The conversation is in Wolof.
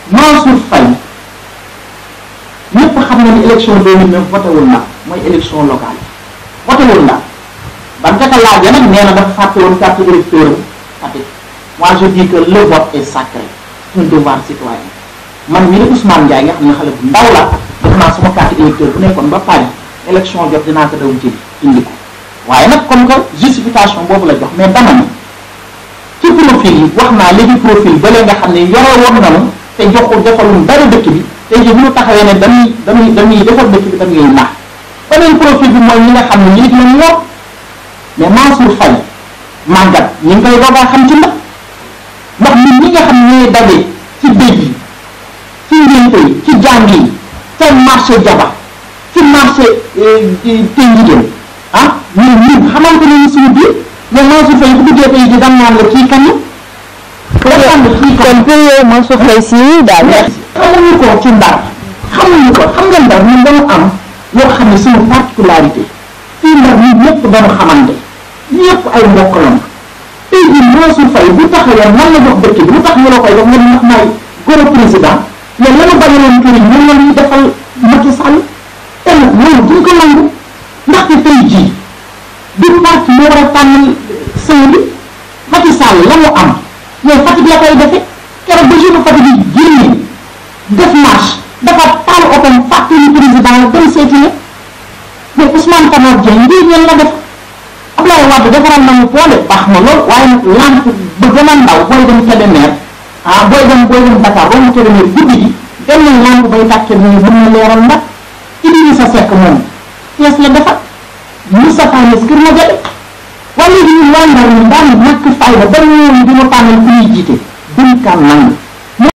Mansour Faye ñëpp xam na ni élection 2009 voté wul na mooy élection locale voté wul na ban ka laajee nag nee na dafa fàtte woon carte électeur Fatick moi je dis que le vote est sacré c'est un devoir citoyen man mii di Ousmane Ndiaye nga xam ne xale bu ndaw la def naa suma carte électeur bu nekkoon ba Paris élection jot dinaa ko daw jëli indi ko waaye nag comme que justification boobu la jox mais dama ni ci profil yi wax naa léegi profil ba nga xam ne yore woon nanu te joxul defalul dara dëkk bi tey jii bu ñu taxawee ne dañuy dañuy dañuy defar dëkk bi dañuy naax beneen profil bi mooy ñi nga xam ne ñu nit la ñor mais Mansour Faye màggat ñi ngi koy doogaa xam ci ndax ndax ñun ñi nga xam ne ñooy daje ci dëj yi ci ngénte yi ci jàng yi ca marché jaba ci marché Tëngideen ah ñun ñun xamante ne suñu biir mais Mansour Faye bu duggee tey ji dam naan la kii kan la kon pour yow Mansour Faye si daal xamuñu ko ci ndar xamuñu ko xam nga ndar ñun dañu am loo xam ne suñu particularité fii ndar ñun ñëpp dañu xamante ñëpp ay mbokk lañu tey jii Mansour Faye bu taxawee man la jox dëkk bi lu tax ñu la koy def nga ndax maay goro président mais lanu bañaloon kër yi ñun la ñuy defal Macky Sall te nag loolu duñ ko nangu ndaxte tey jii du parti moo war a tànnal sëñ bi Macky Sall la mu am mais Fatick la koy defe keroog ba jour Fatick yi génne def marche dafa taal otom fàttali président la dem seeti ne mais Ousmane Tanor Dieng lii ñeen la def Abdoulaye Wade defaral nañu poole baax na lool waaye nag lamp ba gën a ndaw booy dem Kébémer ah booy dem booy dem Dakar boo mu Kébémer guddi gi dem nañ lamp bay tàkkee nii mën na leeral ndax Idrissa Seck moom Thiès la defar Moustapha Niasse Kër Madiabel waaye léegi ñun waa Ndar ñun daan ñàkk fayda ba ñëwoon di ma tànnal ku ñuy jiite duñ kan nangu